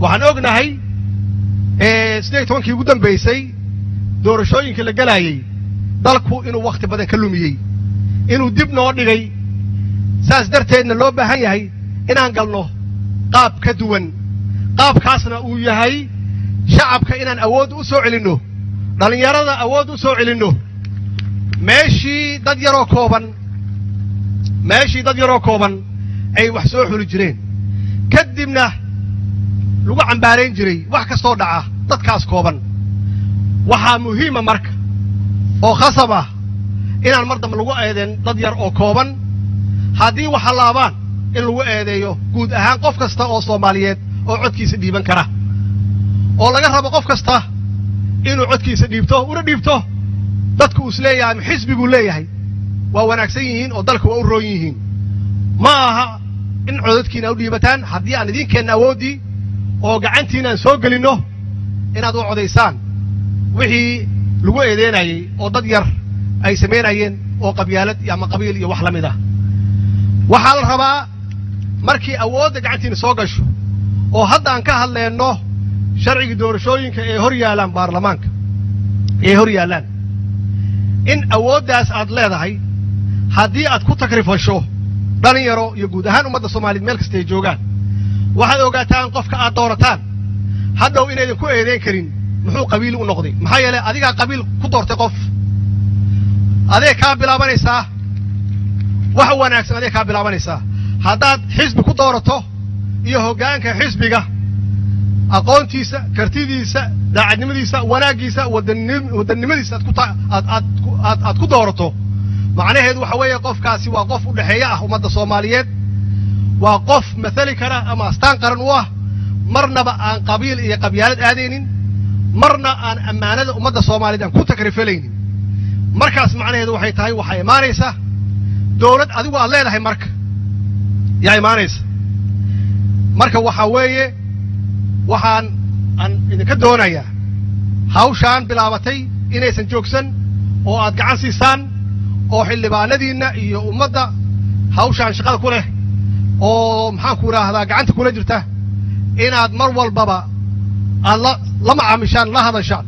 waxaan ognahay siddeed iyo tobankii ugu dambaysay doorashooyinkii la gelaayey dalku inuu wakhti badan ka lumiyey inuu dib noo dhigay saas darteedna loo baahan yahay inaan galno qaab ka duwan qaabkaasna uu yahay shacabka inaan awood u soo celinno dhallinyarada awood u soo celinno meeshii dad yaroo kooban meeshii dad yaroo kooban ay wax soo xuli jireen kadibna lagu cambaarayn jiray wax kastoo dhaca dadkaas kooban waxaa muhiima marka oo khasab ah inaan mar dambe lagu eedeen dad yar oo kooban haddii waxa laabaan in lagu eedeeyo guud ahaan qof kasta oo soomaaliyeed oo codkiisa dhiiban kara oo laga rabo qof kasta inuu codkiisa dhiibto una dhiibto dadku uu is leeyahay ama xisbiguu leeyahay waa wanaagsan yihiin oo dalka waa u roon yihiin ma aha in codadkiina u dhiibataan haddii aan idinkeenna awooddii oo gacantiina aan soo gelinno inaad u codaysaan wixii lagu eedeynayey oo dad yar ay samaynayeen oo qabyaalad ama qabiil iyo wax la mid ah waxaa la rabaa markii awoodda gacantiina soo gasho oo hadda aan ka hadleenno sharcigii doorashooyinka ee hor yaallaan baarlamaanka ee hor yaallaan in awooddaas aad leedahay haddii aad ku takrifasho dhalinyaro iyo guud ahaan ummadda soomaaliyeed meel kasta ay joogaan waxaad ogaataan qofka aad doorataan hadhow inaydan ku eedeyn karin muxuu qabiil u noqday maxaa yeelay adigaa qabiil ku doortay qof adee kaa bilaabanaysaa wax wanaagsan adee kaa bilaabanaysaa haddaad xisbi ku doorato iyo hoggaanka xisbiga aqoontiisa kartidiisa daacadnimadiisa wanaaggiisa wadannimadiisa aad ku doorato macnaheedu waxa weeye qofkaasi waa qof u dhexeeya ah ummadda soomaaliyeed waa qof mathali kara ama astaan qaran u ah marnaba aan qabiil iyo qabyaalad aadaynin marna aan ammaanada ummadda soomaaliyeed aan ku takrifalaynin markaas macnaheedu waxay tahay waxaa imaanaysa dowlad adigu aad leedahay marka yaa imaanaysa marka waxaa weeye waxaan aan idinka doonayaa hawshaan bilaabatay inaysan joogsan oo aad gacan siisaan oo xildhibaanadiinna iyo ummadda hawshaan shaqada ku leh oo maxaanku idhaahdaa gacanta kula jirta inaad mar walbaba aad la la macaamishaan la hadashaan